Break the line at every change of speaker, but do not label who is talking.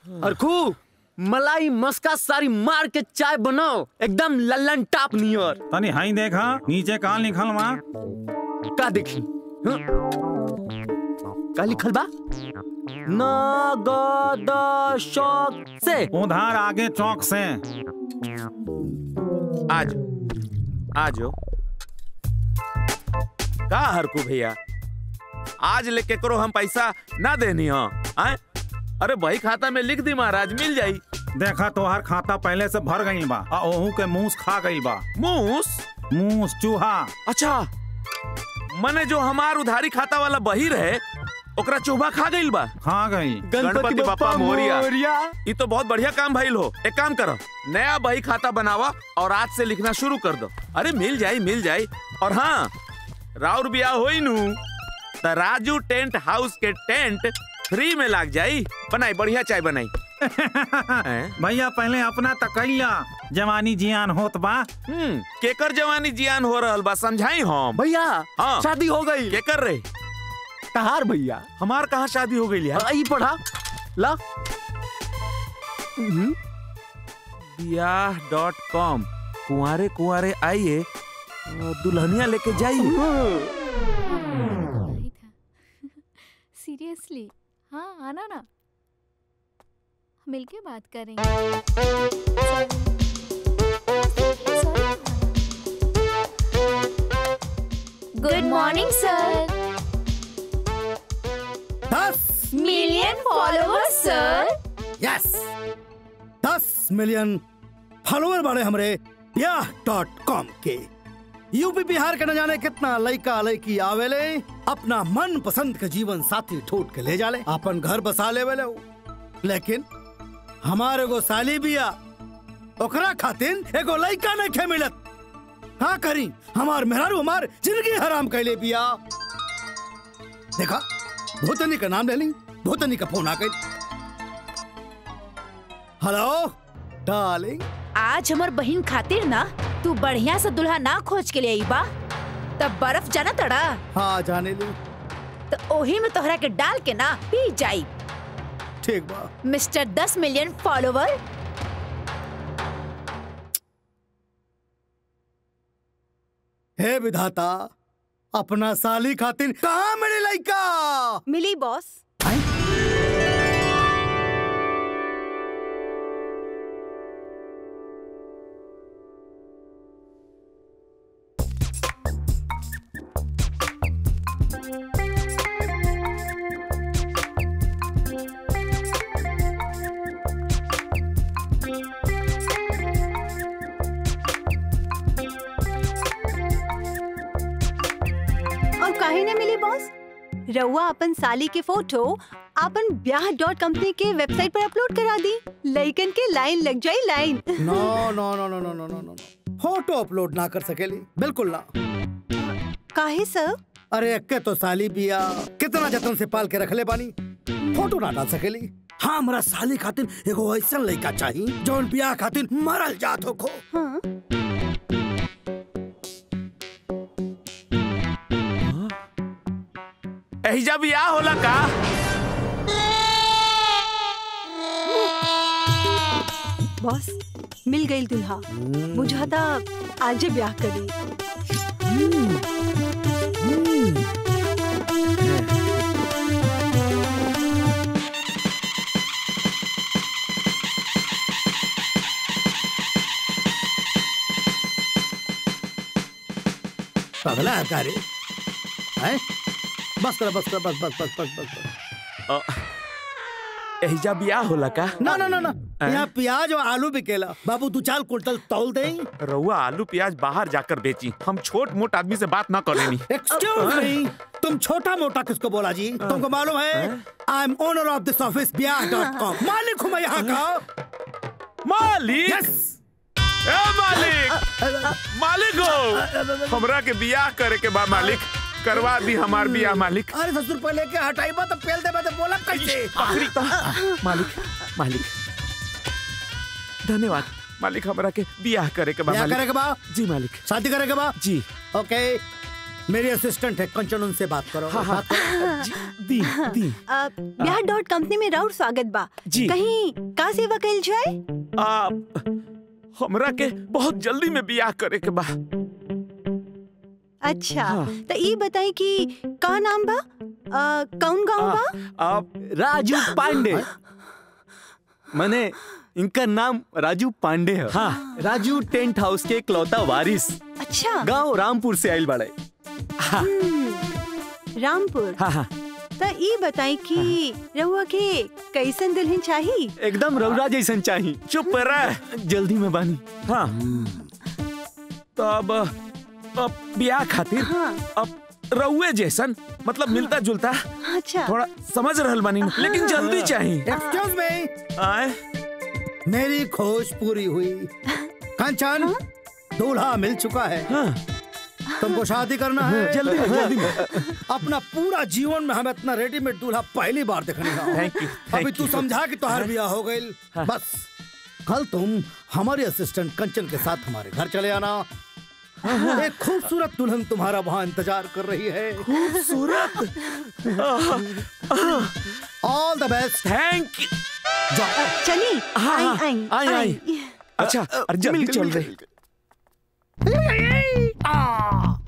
और खूब मलाई मस्का सारी मार के चाय बनाओ एकदम लल्लन टाप नियर
तनी हाई देखा नीचे काल निकल वहाँ
का देखी हाँ? का लिखल बा नगद शौक से
उधार आगे चौक से
आज आज हो का हरकू भैया आज लेके करो हम पैसा ना देनी हो आए अरे भाई खाता में लिख दी महाराज मिल जाई
देखा तोहार खाता पहले से भर गईल बा आ ओहू के मूस खा गईल बा
मूस
मूस चूहा
अच्छा मने जो हमार उधारी खाता वाला बही रहे ओकरा चोभा खा गईल बा
खा गई
गणपति बप्पा मोरिया ये तो बहुत बढ़िया काम भाई हो एक काम करो नया बही खाता बनावा और आज से लिखना शुरू कर दो अरे मिल जाई मिल जाई और हाँ राउर बिया होई नु त राजू टेंट हाउस के टेंट फ्री में लाग जाई बनाई बढ़िया चाय बनाई हैं?
भैया पहले अपना तकैया जवानी जियान होत बा
हम्म केकर जवानी जियान हो रहल बा समझाई हम
भैया
हाँ।
शादी हो गई
केकर रे
तहार भैया
हमार कहाँ शादी हो गई यार
आई पढ़ा ला हम्म,
बियाह डॉट कॉम कुंवारे कुंवारे आइए और दुल्हनिया लेके जाइए
नहीं था सीरियसली हाँ आना ना मिलके बात करेंगे गुड मॉर्निंग सर
दस
मिलियन फॉलोअर्स सर
यस दस मिलियन फॉलोअर बड़े हमरे ब्याह डॉट कॉम के यूपी बिहार के न जाने कितना लड़का लड़की आवेले अपना मन पसंद के जीवन साथी ठोट के ले जाले अपन घर बसा ले वेले उ। लेकिन हमारे एगो साली बिया ओकरा खातिर एगो लड़का नहीं खे मिलत का करी हमार मेहरारू हमार जिंदगी हराम कैले बिया देखा भूतनी का नाम ले ली भूतनी का फोन आ गई हेलो डार्लिंग
आज हमर बहिन खातिर ना तू बढ़िया से दुल्हा ना खोज के लिए आई बा तब बर्फ जाना तड़ा
हाँ जाने ली
तो ओही में तोहरा के डाल के ना पी जाई
ठीक बा
मिस्टर दस मिलियन फॉलोवर
हे विधाता अपना साली खातिर कहाँ मिले लड़का
मिली बॉस
और काहे न मिली बॉस रउआ अपन साली के फोटो अपन ब्याह डॉट कंपनी के वेबसाइट पर अपलोड करा दी लइकन के लाइन लग जाई line
no no no no no no no no photo upload ना कर सकेली बिल्कुल ना
काहे सर
अरे अक्के तो साली बिया कितना जतन से पाल के रखले बानी फोटो ना डाल सकेली हाँ हमरा साली खातिर एगो ऐसा लड़का चाहिए जौन बियाह खातिर मरल जात हो खो
हाँ
एहिजा बियाह होला का
बॉस मिल गई दुल्हा बुझाता आजे ब्याह करी
पगला है का रे हैं? बस कर बस कर बस बस बस बस बस बस
एहिजा बियाह होला का
ना ना ना ना यहाँ प्याज और आलू बिकेला बाबू दू चार कुंटल तौल दे
रउआ आलू प्याज बाहर जाकर बेची हम छोट मोट आदमी से बात ना करेनी
एक्सक्यूज मी तुम छोटा मोटा किसको बोला जी तुमको मालूम है I am owner of this office ब्याह डॉट कॉम मालिक हूँ मैं यहाँ का
मालिक
यस
ए मालिक मालिक हो हमरा के बियाह करे के बा मालिक करवा दी हमार बियाह मालिक
अरे दस रुपए लेके हटाई बा तो पेल दे बा तो बोला कैसे
आखिरी त- मालिक मालिक धन्यवाद मालिक हमरा के बियाह करे के बा
ब्याह करे
मालिक
के बा
जी मालिक
शादी करे के बा
जी
ओके मेरी असिस्टेंट है कंचन उनसे बात करो बात करो।
दी दी
अ, ब्याह डॉट कंपनी में राउर स्वागत बा
जी।
कहीं का सेवा कइल जाए
आप हमरा के बहुत जल्दी में बियाह करे के बा
अच्छा
हाँ।
तो ई बताई कि का नाम बा अ, कौन गाँव बा
आप
राजू पांडे मैंने इनका नाम राजू पांडे है
हाँ।
राजू टेंट हाउस के इकलौता वारिस
अच्छा
गांव रामपुर से आइल बड़े
हम्म, रामपुर
हाँ हाँ
तो ई बताई कि रहुआ के कैसन दुल्हन चाही
एकदम रौरा जैसन चाही
चुप रह
जल्दी में बानी
हाँ तो अब अब बियाह खातिर
हाँ
अब रउए जैसन मतलब मिलता जुलता
अच्छा
थोड़ा समझ रहल बानी लेकिन जल्दी चाहिए
एक्सक्यूज मी
आए
मेरी खोज पूरी हुई कंचन दूल्हा मिल चुका है
हाँ
तुमको शादी करना है
जल्दी में, जल्दी में।
अपना पूरा जीवन में हमें इतना रेडीमेड दूल्हा पहली बार देखने का
Thank you,
अभी
thank
तू
you.
समझा कि तुम्हारा बियाह हो गई बस कल तुम हमारे असिस्टेंट कंचन के साथ हमारे घर चले आना एक खूबसूरत दुल्हन तुम्हारा वहाँ इंतजार कर रही है
खूबसूरत
all the best
thank you
जाओ
चली
हाँ,
आई
हाँ,
आई
आई, आई। अच्छा और जल्दी चल रहे
आ,